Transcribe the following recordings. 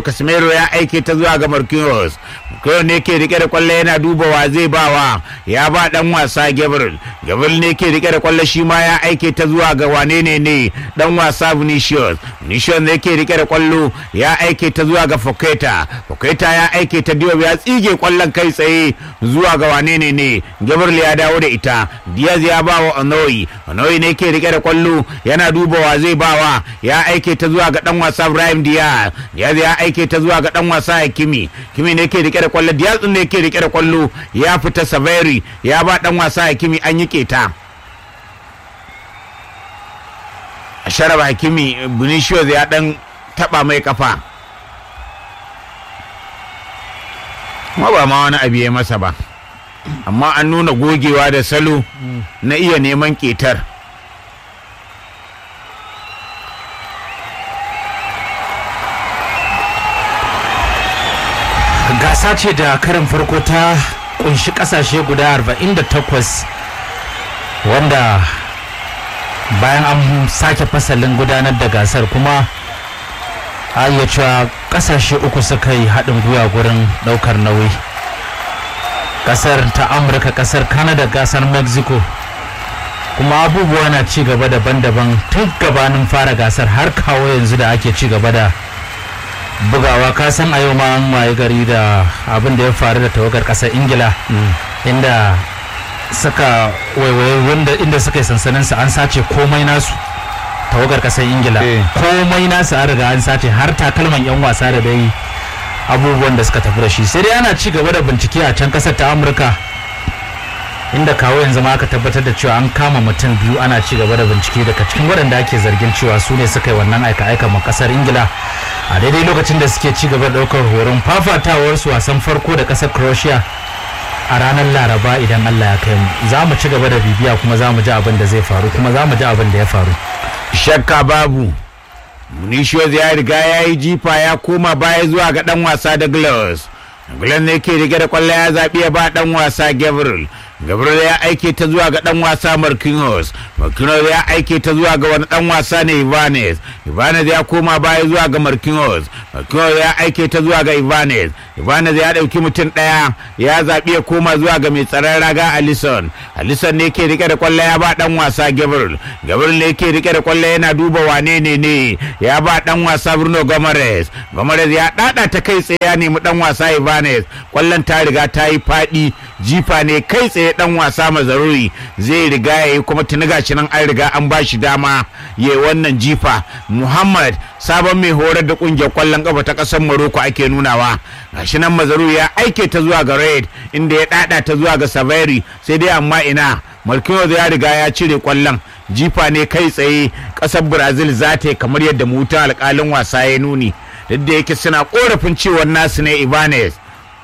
Casemiro ya aike ta zuwa ga Marquinhos Marquinhos ne ke rike da kwallo yana duba wa zai bawa ya ba dan wasa Gabriel Gabriel ne ke rike da kwallo shi ma ya aike ta zuwa ga wane ne ne dan wasa Vinicius Vinicius ne ke rike da kwallo ya aike ta zuwa ga Foketa Foketa ya aike ta Diop ya tsige kwallon kai tsaye zuwa ga wane ne ne Gabriel ya dawo da ita Diaz ya ba wa Onoyi Onoyi ne ke rike da kwallo yana duba wa zai bawa ya aike ta zuwa ga dan wasa Ibrahim Diaz Diaz ya aike ta zuwa ga dan wasa Hakimi Kimi ne ke rike da kwallo Diaz din ne ke rike da kwallo ya fita Saveri ya ba dan wasa Hakimi an yi keta a sharaba Hakimi Vinicius ya dan taba mai kafa kuma ba ma wani abu ya masa ba amma an nuna gogewa da salo na iya neman ketar gasa ce da karin farko ta kunshi kasashe guda 48 wanda bayan an sake fasalin gudanar da gasar kuma a iya cewa kasashe uku suka yi haɗin gwiwa gurin ɗaukar nauyi kasar ta amurka kasar canada gasar mexico kuma abubuwa na ci gaba daban-daban tun gabanin fara gasar har kawo yanzu da ake ci gaba da bugawa ka san a yau ma an waye gari da abin da ya faru da tawagar kasar ingila inda suka waiwaye wanda inda suka yi sansanin su an sace komai nasu tawagar kasar ingila komai nasu an riga an sace har takalman yan wasa da dai abubuwan da suka tafi da shi sai dai ana ci gaba da bincike a can kasar ta amurka inda kawo yanzu ma aka tabbatar da cewa an kama mutum biyu ana ci gaba da bincike daga cikin waɗanda ake zargin cewa su ne suka yi wannan aika-aika ma kasar ingila a daidai lokacin da suke ci gaba da ɗaukar horon fafatawar su wasan farko da kasar croatia a ranar laraba idan allah ya kai mu za mu ci gaba da bibiya kuma za mu ji abin da zai faru kuma za mu ji abin da ya faru shakka babu Vinicius ya riga ya yi jifa ya koma baya zuwa ga dan wasa da Glass. Glass ne ke rike da kwallo ya zaɓi ya ba dan wasa Gabriel. Gabriel ya aike ta zuwa ga dan wasa Marquinhos. Marquinhos ya aike ta zuwa ga wani dan wasa ne Ibanez. Ibanez ya koma baya zuwa ga Marquinhos. Marquinhos ya aike ta zuwa ga Ibanez. Ibanez ya ɗauki mutum ɗaya ya zaɓi ya koma zuwa ga mai tsaron raga Alisson. Alisson ne ke rike da kwallo ya ba dan wasa Gabriel. Gabriel ne ke rike da kwallo yana duba wane ne ne ya ba dan wasa Bruno Gomes. Gomes ya ɗaɗa ta kai tsaye ya nemi dan wasa Ibanez. Kwallon ta riga ta yi faɗi jifa ne kai tsaye dan wasa mazaruri zai riga ya yi kuma tuni gashi nan an riga an ba shi dama ya wannan jifa muhammad sabon mai horar da kungiyar kwallon kafa ta kasar maroko ake nunawa gashi nan mazaruri ya aike ta zuwa ga red inda ya dada ta zuwa ga saveri sai dai amma ina marquinhos ya riga ya cire kwallon jifa ne kai tsaye kasar brazil za ta yi kamar yadda mutan alkalin wasa ya nuni duk da yake suna korafin cewar nasu ne ibanez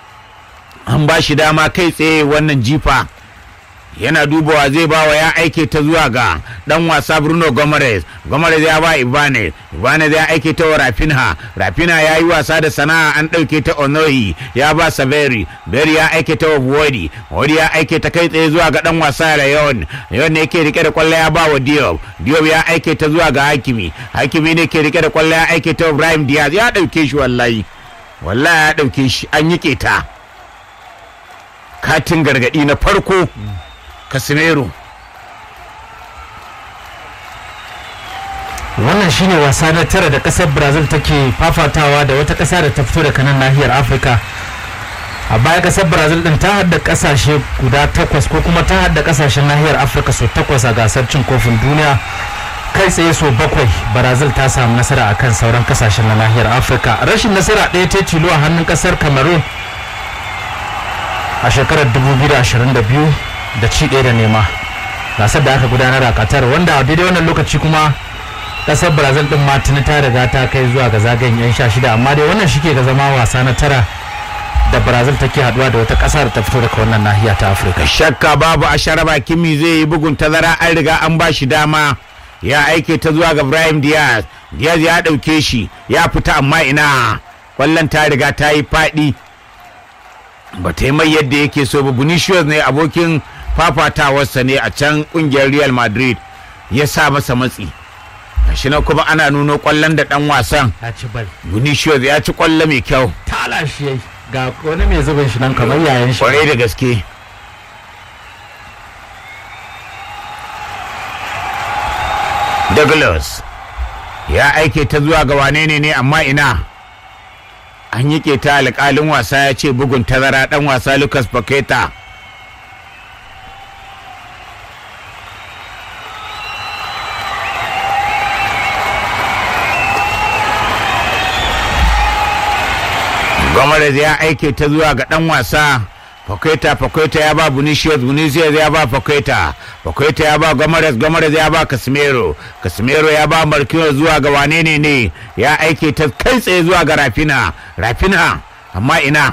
an ba shi dama kai tsaye wannan jifa yana dubawa zai bawa ya aike ta zuwa ga dan wasa Bruno Gomes Gomes ya ba Ibanez Ibanez ya aike ta wa Rafinha Rafinha ya yi wasa da sana'a an ɗauke ta Onoyi ya ba Saveri Beri ya aike ta wa Wodi Wodi ya aike ta kai tsaye zuwa ga dan wasa Rayon Rayon ne yake rike da kwallo ya ba wa Diop Diop ya aike ta zuwa ga Hakimi Hakimi ne ke rike da kwallo ya aike ta Ibrahim Diaz ya ɗauke shi wallahi wallahi ya ɗauke shi an yi keta katin gargadi na farko Casemiro wannan shine wasa na tara da kasar brazil take fafatawa da wata kasa da ta fito daga nan nahiyar afirka a baya kasar brazil din ta hada kasashe guda takwas ko kuma ta hada kasashen nahiyar afirka so takwas a gasar cin kofin duniya kai tsaye so bakwai brazil ta samu nasara akan sauran kasashen na nahiyar afirka rashin nasara ɗaya ta tilo a hannun kasar cameroon a shekarar 2022 da ci ɗaya da nema gasar da aka gudanar a qatar wanda a daidai wannan lokaci kuma kasar brazil din ma tuni ta riga ta kai zuwa ga zagayen yan sha shida amma dai wannan shi ke ga zama wasa na tara da brazil take haduwa da wata kasa da ta fito daga wannan nahiya ta afirka shakka babu a sharaba kimi zai yi bugun tazara an riga an ba shi dama ya aike ta zuwa ga ibrahim diaz diaz ya ɗauke shi ya fita amma ina kwallon ta riga ta yi faɗi ba ta yi mai yadda yake so ba Vinicius ne abokin fafatawarsa ne a can kungiyar Real Madrid ya sa masa matsi shi na kuma ana nuno kwallon da dan wasan ya ci bal Vinicius ya ci kwallo mai kyau tala shi yayi ga wani mai zubin shi nan kamar yayan shi kwarai da gaske Douglas ya aike ta zuwa ga wane ne ne amma ina an yi ta alƙalin wasa ya ce bugun tazara ɗan wasa Lucas Paqueta Gomes ya aike ta zuwa ga ɗan wasa Paqueta Paqueta ya ba Vinicius Vinicius ya ba Paqueta Paqueta ya ba Gomes Gomes ya ba Casemiro Casemiro ya ba Marquinhos zuwa ga wane ne ne ya aike ta kai tsaye zuwa ga Rafina Rafina amma ina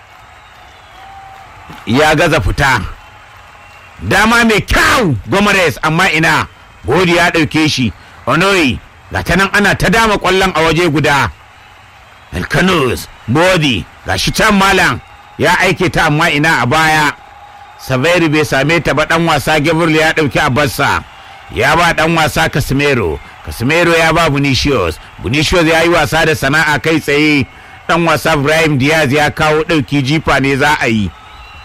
ya gaza fita dama mai kyau Gomes amma ina Godi ya ɗauke shi Onoyi ga ta nan ana ta dama ƙwallon a waje guda Elkanus Bodi ga shi can malam ya aike ta amma ina a baya Saveri bai same ta ba dan wasa Gabriel ya dauki a bassa ya ba dan wasa Casemiro Casemiro ya ba Vinicius Vinicius ya yi wasa da sana'a kai tsaye dan wasa Ibrahim Diaz ya kawo dauki jifa ne za a yi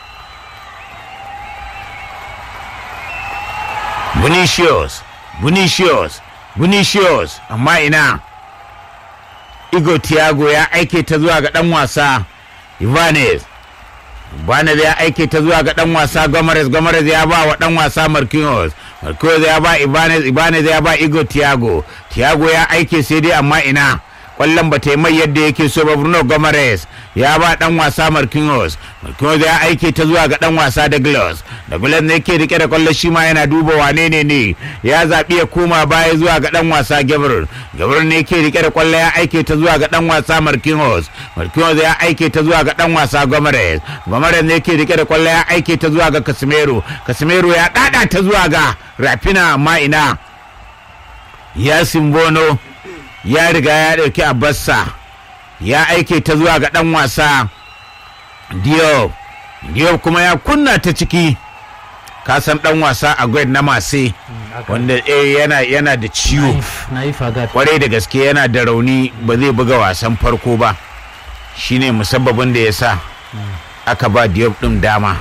Vinicius Vinicius Vinicius amma ina Igo Thiago ya aike ta zuwa ga dan wasa Ibanez Ibanez ya aike ta zuwa ga dan wasa Gomes Gomes ya ba wa dan wasa Marquinhos Marquinhos ya ba Ibanez Ibanez ya ba Igo Thiago Thiago ya aike sai dai amma ina kwallon ba ta yi mai yadda yake so ba Bruno Gomes ya ba dan wasa Marquinhos Marquinhos ya aike ta zuwa ga dan wasa Douglas Douglas ne yake rike da kwallon shi ma yana duba wane ne ne ya zaɓi ya koma baya zuwa ga dan wasa Gabriel Gabriel ne yake rike da kwallon ya aike ta zuwa ga dan wasa Marquinhos Marquinhos ya aike ta zuwa ga dan wasa Gomes Gomes ne yake rike da kwallon ya aike ta zuwa ga Casemiro Casemiro ya dada ta zuwa ga Rafina amma ina ya Simbono ya riga ya ɗauki abassa ya aike ta zuwa ga ɗan wasa Diop Diop kuma ya kunna ta ciki kasan ɗan wasa a na mase wanda eh, yana, yana da ciwo na yi fagat kwarai da gaske yana da rauni ba zai buga wasan farko ba shine musabbabin da ya sa aka ba Diop ɗin dama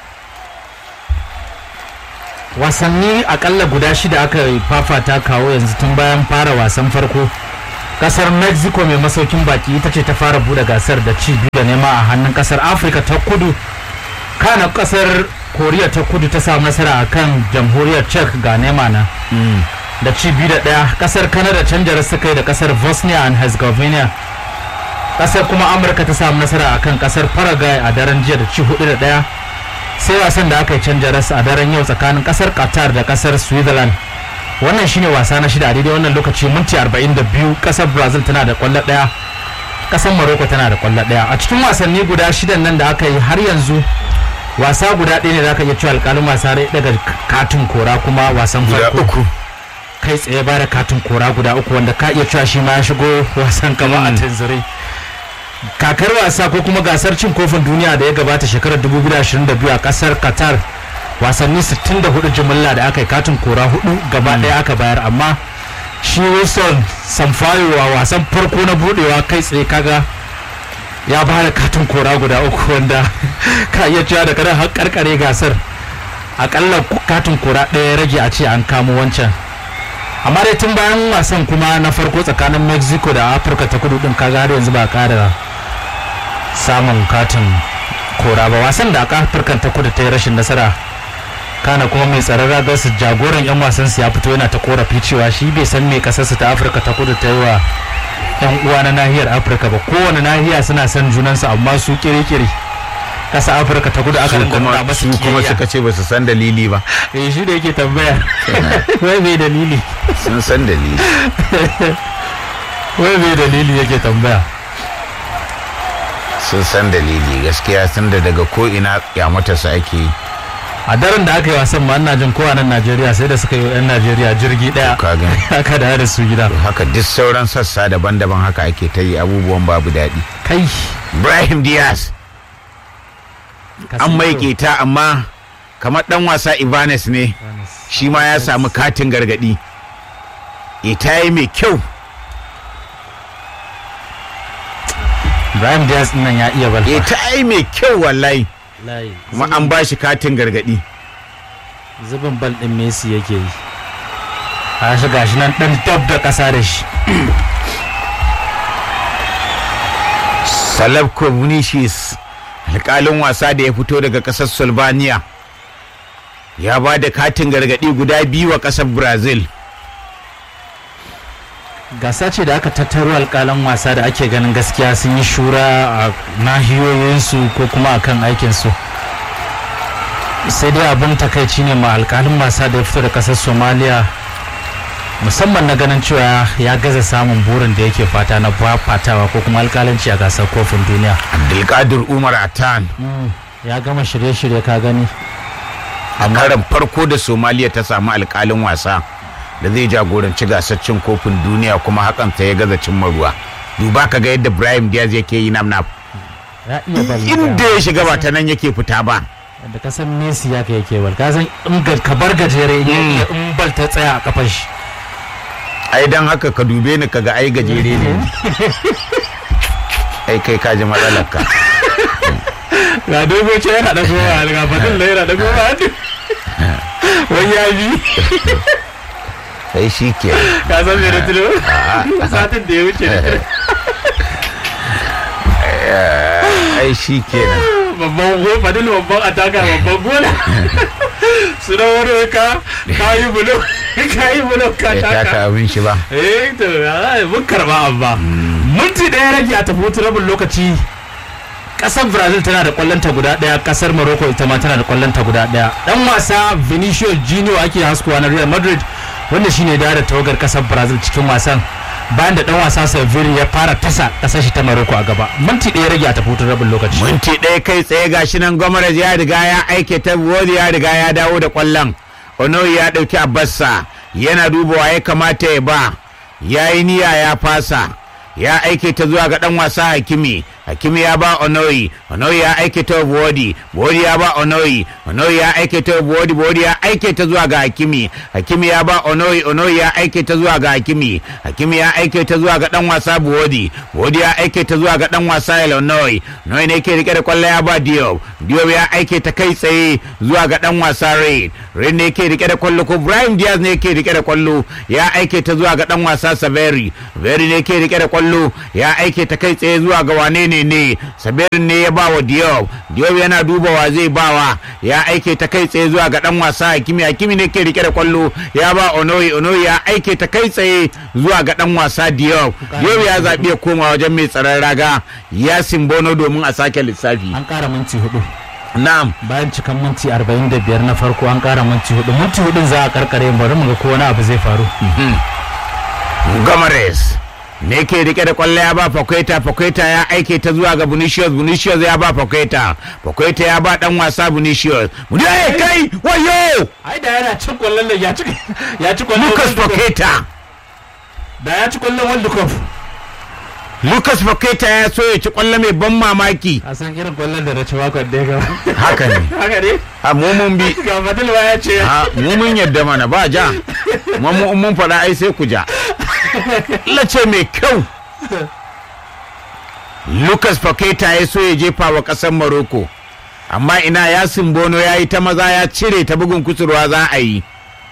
wasanni akalla guda shida aka fafata kawo yanzu tun bayan fara wasan farko kasar mexico mai masaukin baki ita ce ta fara bude gasar da ci biyu da nema a hannun kasar afirka ta kudu kana kasar koriya ta kudu ta samu nasara a kan jamhuriyar czech ga nema na da ci biyu da daya kasar canada canjar suka yi da kasar bosnia and herzegovina kasar kuma amurka ta samu nasara a kan kasar paraguay a daren jiya da ci hudu da daya sai wasan da aka yi canja rasa a daren yau tsakanin kasar qatar da kasar switzerland wannan shine wasa na shida a daidai wannan lokaci minti 42 kasar brazil tana da kwallo daya kasar morocco tana da kwallo daya a cikin wasanni guda shidan nan da aka yi har yanzu wasa guda ɗaya ne da aka iya cewa alƙalin wasa rai daga katin kora kuma wasan farko kai tsaye ba da katin kora guda uku wanda ka iya cewa shi ma ya shigo wasan kama a tanzirai kakar wasa ko kuma gasar cin kofin duniya da ya gabata shekarar 2022 a kasar qatar wasanni 64 jimilla da aka yi katin kora hudu gaba daya aka bayar amma shi wilson samfayo a wasan farko na budewa kai tsaye kaga ya ba da katin kora guda uku wanda ka iya cewa da kada har karkare gasar akalla katin kora ɗaya rage a ce an kamo wancan amma dai tun bayan wasan kuma na farko tsakanin mexico da afirka ta kudu din kaga har yanzu ba kara samun katin kora ba wasan da aka afirka ta kudu ta yi rashin nasara kana kuma mai tsaron ragar su jagoran yan wasan su ya fito yana ta korafi cewa shi bai san me kasar su ta afirka ta kudu ta yi wa yan uwa na nahiyar afirka ba kowane nahiya suna son junansu amma su kiri-kiri kasa afirka ta kudu aka su rinka kuma nuna masu su kuma kiyayya suka ce ba su san dalili ba eh shi da yake tambaya wai mai dalili sun san dalili wai mai dalili yake tambaya sun san dalili gaskiya sun da daga ko ina kyamatarsa ake yi a daren da aka yi wasan ma ina jin kowa nan najeriya sai da suka yi wa 'yan najeriya jirgi daya ka gani aka da da su gida haka duk sauran sassa daban-daban haka ake ta yi abubuwan babu daɗi kai Ibrahim Diaz an mai keta amma kamar dan wasa Ivanes ne shi ma ya samu katin gargadi ita yi mai kyau Ibrahim Diaz din nan ya iya balfa ita yi mai kyau wallahi kuma an ba shi katin gargadi zubin bal din Messi yake yi a shi gashi nan dan dab da kasa da shi Salafko Vinicius alƙalin wasa da ya fito daga ƙasar Slovenia ya ba da katin gargadi guda biyu wa ƙasar Brazil gasa ce da aka tattaro alƙalan wasa da ake ganin gaskiya sun yi shura a nahiyoyinsu ko kuma a kan aikinsu sai dai abin takaici ne ma alƙalin wasa da ya fito da ƙasar somaliya musamman na ganin cewa ya gaza samun burin da yake fata na fatawa ko kuma alƙalanci a gasar kofin duniya Abdulkadir Umar Atan ya gama shirye-shirye ka gani a karan farko da Somaliya ta samu alƙalin wasa da zai jagoranci gasar cin kofin duniya kuma hakan ta ya gaza cimma ruwa duba ka ga yadda Ibrahim Diaz yake yi nam nam ya iya bal inda ya shiga ba ta nan yake fita ba da ka san Messi ya kai yake bal ka san in ga- ka bar gajere in ya iya in bal ta tsaya a kafar shi ai dan haka ka dube ni kaga ai gajere ne ai kai ka ji matsalar ka ga dogo ce yana da kowa ga fadin da yana da kowa wai ya bi sai shi ke ka san me da tuno satin da ya wuce ai shi kenan babban go fadil babban ataka babban gola su da wani ka ka yi bulo ka yi bulo ka ya taka taka abin shi ba eh to ai, mun karba amma minti daya rage a tafi hutu rabin lokaci kasar brazil tana da kwallonta guda daya kasar morocco ita ma tana da kwallonta guda daya dan wasa vinicius junior ake haskuwa na real madrid wanda shine da da tawagar kasar brazil cikin wasan bayan da dan wasa sevilla ya fara tasa kasar shi ta morocco a gaba minti daya rage a tafi hutun rabin lokaci minti ɗaya kai tsaye gashi nan gwamnati ya riga ya aike ta wodi ya riga ya dawo da kwallon onoyi ya ɗauki abassa yana dubawa ya kamata ya ba ya yi niyya ya fasa ya aike ta zuwa ga ɗan wasa hakimi hakimi ya ba onoyi onoyi ya aike ta wodi wodi ya ba onoyi onoyi ya aike ta wodi wodi ya aike ta zuwa ga hakimi hakimi ya ba onoyi onoyi ya aike ta zuwa ga hakimi hakimi ya aike ta zuwa ga ɗan wasa buwodi buwodi ya aike ta zuwa ga ɗan wasa Illinois Noi ne ke rike da kwallo ya ba Diop Diop ya aike ta kai tsaye zuwa ga ɗan wasa Reid Reid ne ke rike da kwallo ko Brian Diaz ne ke rike da kwallo ya aike ta zuwa ga ɗan wasa Saveri Saveri ne ke rike da kwallo ya aike ta kai tsaye zuwa ga wane ne ne Saveri ne ya ba wa Diop Diop yana dubawa zai bawa ya aike ta kai tsaye zuwa ga ɗan wasa Hakimi Hakimi ne ke rike da kwallo ya ba Onoyi Onoyi ya aike ta kai tsaye zuwa ga ɗan wasa Diop Diop ya zaɓi ya koma wajen mai tsaron raga ya simbono domin a sake lissafi an kara minti hudu na'am bayan cikan minti 45 na farko an kara minti hudu minti hudun za a karkare bari mu ga ko wani abu zai faru Gomares ne ke rike da kwallo ya ba Fakweta Fakweta ya aike ta zuwa ga Vinicius Vinicius ya ba Fakweta Fakweta ya ba dan wasa Vinicius Vinicius kai wayo ai da yana cin kwallon da ya ci ya ci kwallon Lucas World Cup. Fakweta da ya ci kwallon World Cup Lucas Fakweta ya so ya ci kwallo mai ban mamaki a san irin kwallon da na ci makon da ya gaba haka ne haka ne a mu mun bi ga Fadil ba ya ce a mu mun yadda mana ba ja mu mu- mun faɗa ai sai ku ja lace mai kyau Lucas Paqueta ya so ya jefa wa ƙasar Morocco amma ina ya simbono ya yi ta maza ya cire ta bugun kusurwa za a yi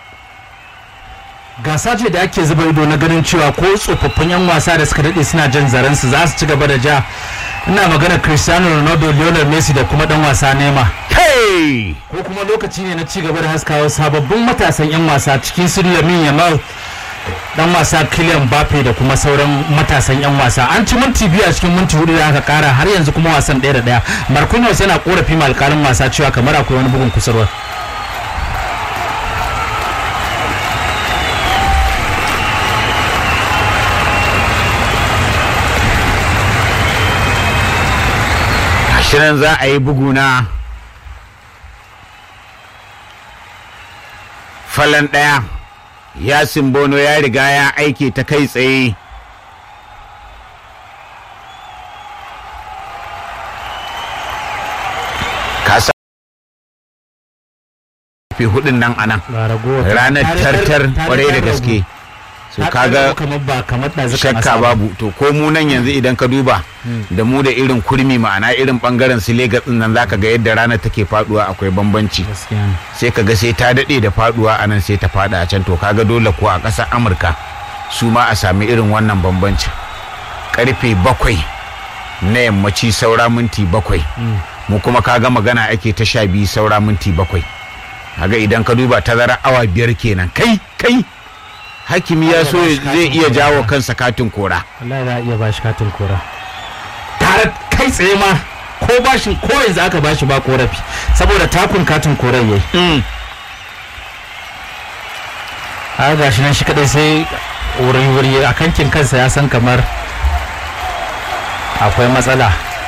gasa ce da ake zuba ido na ganin cewa ko tsofaffin yan wasa da suka daɗe suna jan zaren su za su ci gaba da ja ina magana Cristiano Ronaldo Lionel Messi da kuma dan wasa Neymar hey ko kuma lokaci ne na ci gaba da haskawa sababbin matasan 'yan wasa cikin su Lamin Yamal dan wasa Kylian Mbappe da kuma sauran matasan 'yan wasa an ci minti biyu a cikin minti hudu da aka kara har yanzu kuma wasan ɗaya da ɗaya Marquinhos yana korafi ma alƙalin wasa cewa kamar akwai wani bugun kusurwa ashirin za a yi bugu na falon ɗaya ya simbono ya riga ya aike ta kai tsaye kasa fi hudun nan anan ga ragowar ranar tartar kwarai da gaske so Na kaga ɗaga kamar ba kamar ɗazukan shakka asaba. babu to ko mu nan yanzu idan ka duba da mu da irin kurmi ma'ana irin bangaren su Legas din nan zaka ga yadda rana take faduwa akwai bambanci gaskiya ne sai ka ga sai ta dade da faduwa a nan sai ta fada a can to kaga dole ko a ƙasar Amurka su ma a sami irin wannan bambancin karfe bakwai na yammaci saura minti bakwai mu kuma kaga magana ake ta sha biyu saura minti bakwai kaga idan ka duba tazara awa biyar kenan kai kai hakimi ya so zai iya jawo kansa katin kora wallahi za a iya bashi katin kora tare kai tsaye ma ko bashin ko yanzu aka bashi ba korafi saboda takun katin koren yayi a gashi nan shi kadai sai wuri-wuri a kankin kansa ya san kamar akwai matsala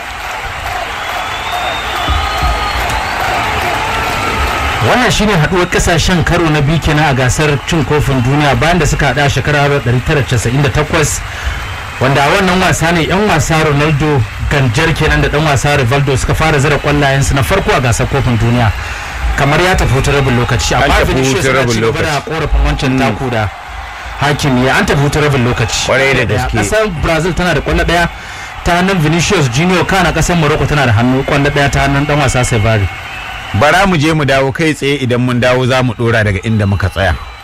wannan shine haduwar kasashen karo na biyu kenan a gasar cin kofin duniya bayan da suka hada a shekarar 1998 wanda a wannan wasa ne yan wasa ronaldo ganjar kenan da dan wasa rivaldo suka fara zira kwallayensu na farko a gasar kofin duniya kamar ya tafi hutun rabin lokaci An amma tafi Vinicius hutun yana rabin ci gaba da lokaci. korafin wancan taku da hakimi an tafi hutun rabin lokaci Kwarai da gaske. kasar brazil tana da kwallo daya ta hannun vinicius junior kana kasar morocco tana da hannu kwallo daya ta hannun dan wasa sevari bara mu je mu dawo kai tsaye idan mun dawo za mu dora daga inda muka tsaya